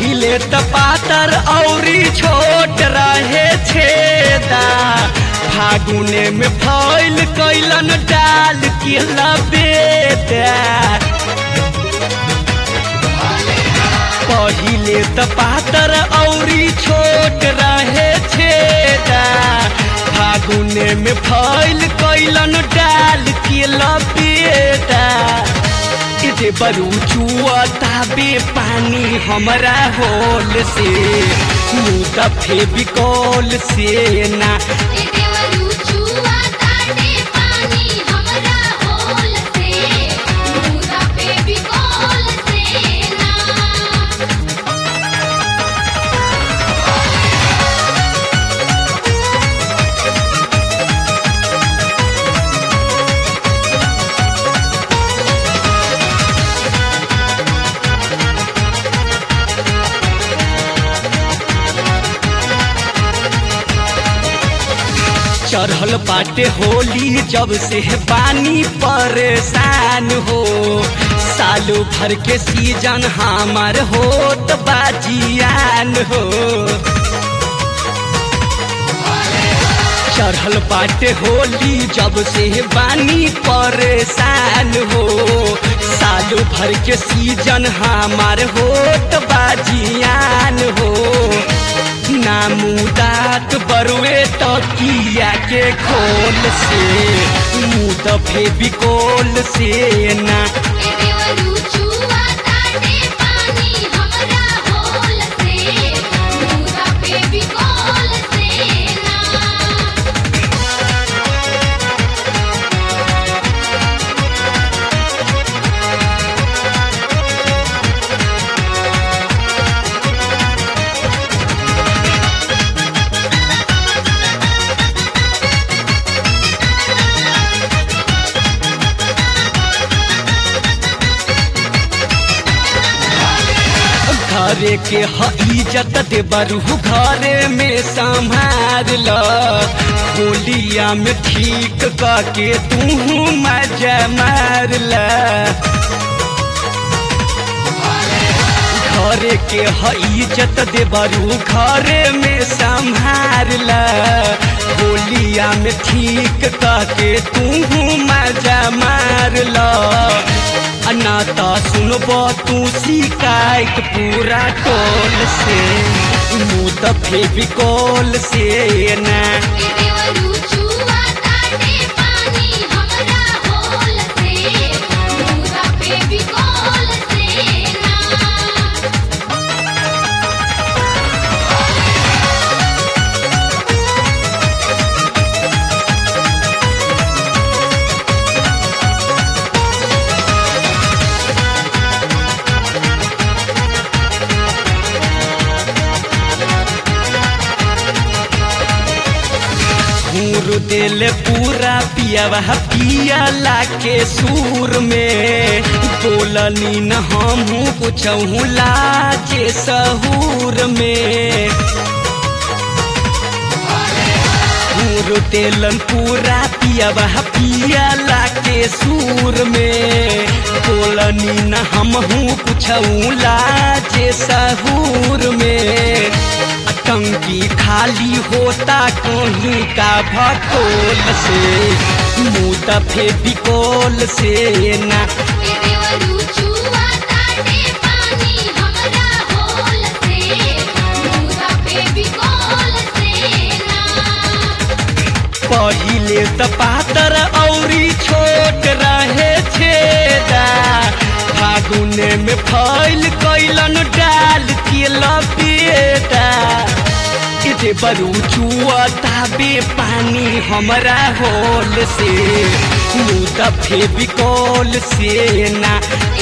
पहिले त पातर औरी छोट रहे छेदा फागुने में फैल कैलन डाल के लबेदा पहिले त पातर औरी छोट रहे छेदा फागुने में फैल कैलन डाल के लबेदा इते बरू चुआ ताबे पानी हमरा होल से मुँह दफे बिकौल से ना ए देवरू चुआ ताटे पानी हमरा होल से मुदा पे बिकोल से ना चढ़ल बाटे होली जब से बानी परेशान हो सालों भर के सीजन हमार होत बाजियान हो चढ़ल बाटे होली जब से बानी परेशान हो सालों भर के सीजन हमार होत बाजियान हो नामुदात बरुए तकिया के खोल से मुँह दफे बिकोल से ना ए देवरू चुआ ताटे पानी हमरा होल से मुदा पे बिकोल से ना घरे के ह इज्जत दे बरू घरे में संभार ल होलिया में ठीक करके तू मजा मार ल घरे के ह इज्जत दे बरू घरे में संभार ल होलिया में ठीक करके तू मजा मार ल अनाता सुनब तू शिकायत पूरा टोल से मुँह दफे बिकौल से ना ए देवरू चुआ ताटे पानी हमरा होल से मुदा पे बिकोल से ना घूर दिल पूरा पियावा पियाला के सूर में बोलनी न हमहू कुछ लाजे सहूर में घूर दिलन पूरा पियावा पियाला के सूर में बोलनी न हमहू कुछ लाजे सहूर में टंकी खाली होता कहीं का भकोल से मुँह दफे बिकोल से ना ए देवरू चुआ ताटे पानी हमरा होल से मुदा पे बिकोल से ना पहिले त पातर औरी छोट रहे छेदा फागुने में फैल कैलन डाल के लपेटा इते बरू चुआ ताबे पानी हमरा होल से मुँह दफे बिकौल से ना